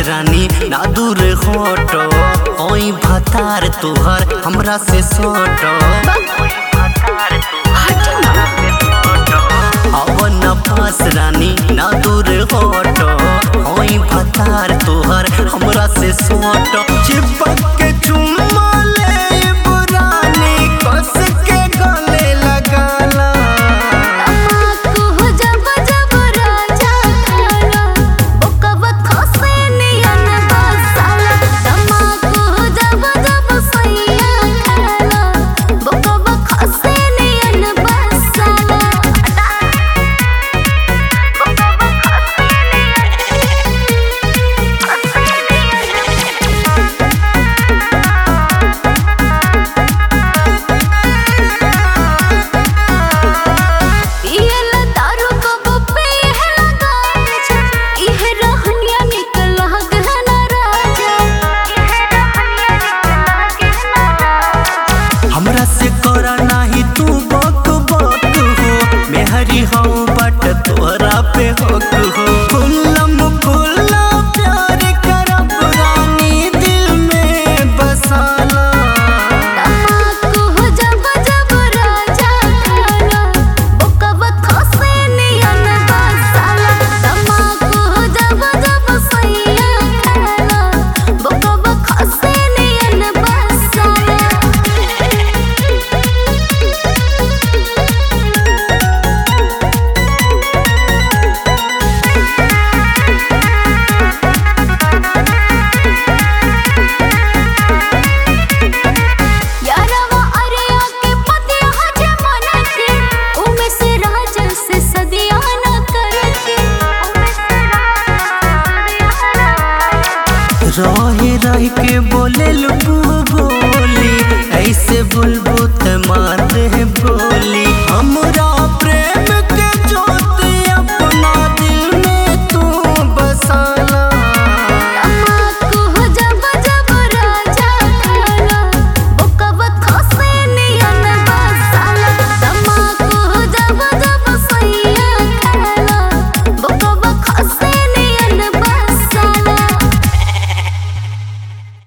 रानी ना दूर होटो ओई भतार तुहर हमरा से सोटो अवन पास रानी ना दूर होटो ओई भतार तुहर हमरा से सोटो चिपक के चुम्मा ले बुरानी कस के गले लगाला तमाकू जब जब राजा खाला ओकब खसे नियन बसाला तमाकू जब जब सैया खाला ओकब खसे नियन बसाला ओकब खसे पियल दारू कब पियल गाजा इह रहनिया निकल गहना राजा इह रहनिया निकल गहना राजा हमरा से करा नाही तू बक बक हो मेहरी हो बट तोहरा पे हक हो खुल्लम खुल्ला प्यार करब रानी दिल में बसाला तमाकू जब जब राजा खाला ओकब खसे नियन बसाला तमाकू जब जब सैया खाला ओकब खसे नियन बसाला यारवा अरे आके पतिया हजे मन के उमे से राजन से सदिया न करके उमे से राजन से सदिया न रहे रह के बोले लुबू बोली ऐसे बुल